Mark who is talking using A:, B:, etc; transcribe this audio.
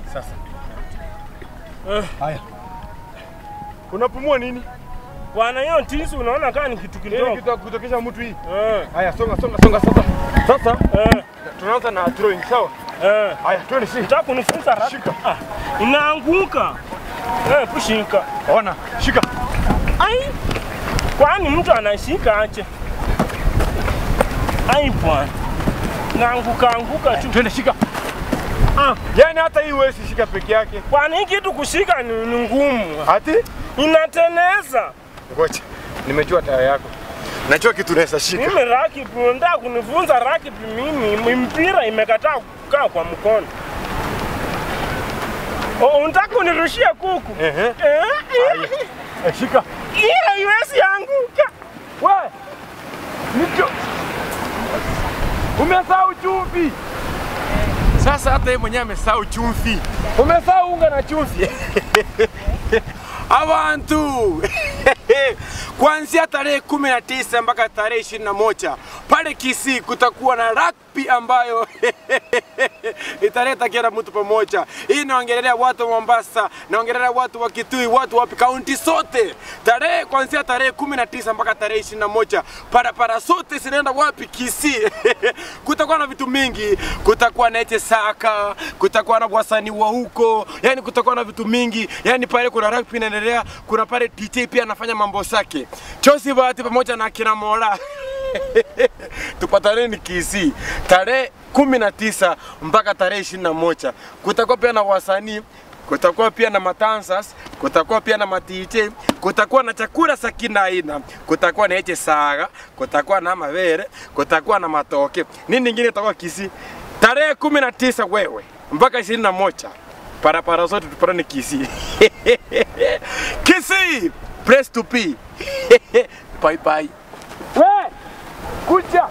A: Sasa.
B: Eh.
A: Haya. Unapumua nini?
B: Bwana, hiyo tisi unaona kama ni kitu
A: Nini
B: kidogo.
A: kitu kutokesha mtu hii?
B: Eh,
A: Haya, songa songa songa sasa. Sasa
B: eh,
A: tunaanza na drawing, sawa?
B: eh.
A: Haya, twende si.
B: Unataka kunifunza raka?
A: Shika.
B: Ah, inaanguka. Eh, kushika.
A: Ona, shika.
B: Ai. Kwani mtu anashika ache? Ai bwana. Naanguka anguka tu.
A: Twende shika.
B: Ah,
A: Yaani hata hii huwezi shika peke yake.
B: kwani hii kitu kushika ni, ni ngumu.
A: Ati?
B: Inateneza.
A: Ngoja. Nimejua taya yako. Najua kitu unaweza shika.
B: Mimi rakibi, unataka kunifunza rakibi mimi, mpira imekataa kukaa kwa mkono. Oh, unataka kunirushia kuku?
A: Ehe.
B: Eh, eh,
A: Eh, shika.
B: Ile haiwezi anguka.
A: We. Nicho. Umesahau chumvi. Sasa hata yeye mwenyewe amesahau chumvi. Umesahau unga na chumvi.
C: Abantu kuanzia tarehe kumi na tisa mpaka tarehe ishirini na moja pale Kisii kutakuwa na rugby ambayo italeta kila mtu pamoja. Hii naongelea watu wa Mombasa, naongelea watu wa Kitui, watu wa kaunti zote. Tarehe kuanzia tarehe kumi na tisa mpaka tarehe ishirini na moja parapara zote zinaenda wapi? Kisii. kutakuwa na vitu mingi, kutakuwa na ete saka, kutakuwa na wasanii wa huko, yani kutakuwa na vitu mingi, yani pale kuna rugby inaendelea, kuna pale DJ pia anafanya mambo zake. Chosi Bahati pamoja na kina Mola tupataneni Kisii tarehe kumi na tisa mpaka tarehe ishirini na moja. Kutakuwa pia na wasanii kutakuwa pia na matansas, kutakuwa pia na matije, kutakuwa na chakula za kila aina, kutakuwa na eche saga, kutakuwa na mavere, kutakuwa na matoke. Nini nyingine itakuwa Kisii? Tarehe kumi na tisa wewe mpaka ishirini na moja parapara zote tupatane Kisii. Kisii, press to be. bye bye.
A: We. Kucha.